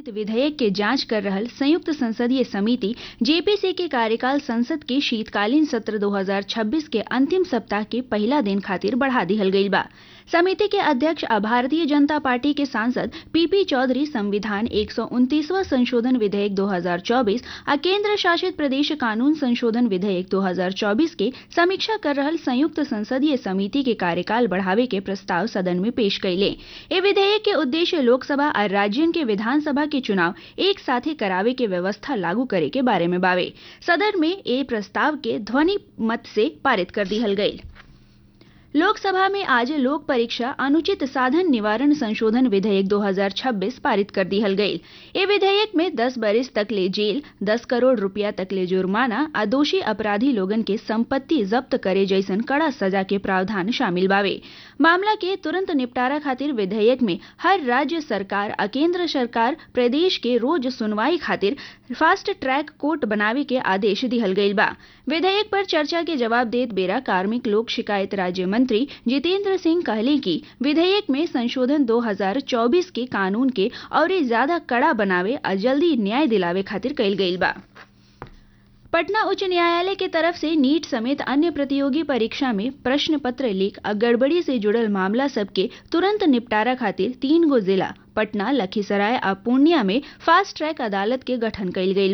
प्रस्तावित विधेयक के जांच कर रहल संयुक्त संसदीय समिति जेपीसी के कार्यकाल संसद के शीतकालीन सत्र 2026 के अंतिम सप्ताह के पहला दिन खातिर बढ़ा दिहल गईल बा समिति के अध्यक्ष आ भारतीय जनता पार्टी के सांसद पीपी चौधरी संविधान एक संशोधन विधेयक 2024 आ केंद्र शासित प्रदेश कानून संशोधन विधेयक 2024 के समीक्षा कर रहल संयुक्त संसदीय समिति के कार्यकाल बढ़ावे के प्रस्ताव सदन में पेश कैले ए विधेयक के उद्देश्य लोकसभा और राज्यन के विधानसभा के चुनाव एक साथे करावे के व्यवस्था लागू करे के बारे में बावे सदन में ए प्रस्ताव के ध्वनि मत से पारित कर दिहल गईल लोकसभा में आज लोक परीक्षा अनुचित साधन निवारण संशोधन विधेयक 2026 पारित कर दिहल गईल ए विधेयक में 10 बरिस तक ले जेल 10 करोड़ रुपया तक ले जुर्माना आ दोषी अपराधी लोगन के संपत्ति जब्त करे जैसन कड़ा सजा के प्रावधान शामिल बावे मामला के तुरंत निपटारा खातिर विधेयक में हर राज्य सरकार आ केंद्र सरकार प्रदेश के रोज सुनवाई खातिर फास्ट ट्रैक कोर्ट बनावे के आदेश दिहल गईल बा विधेयक पर चर्चा के जवाब देत बेरा कार्मिक लोक शिकायत राज्य मंत्री जितेंद्र सिंह कहले कि विधेयक में संशोधन 2024 के कानून के और ज्यादा कड़ा बनावे और जल्दी न्याय दिलावे खातिर कईल गईल बा पटना उच्च न्यायालय के तरफ से नीट समेत अन्य प्रतियोगी परीक्षा में प्रश्न पत्र लीक और गड़बड़ी से जुड़ल मामला सबके तुरंत निपटारा खातिर तीन गो जिला पटना लखीसराय और पूर्णिया में फास्ट ट्रैक अदालत के गठन कईल गईल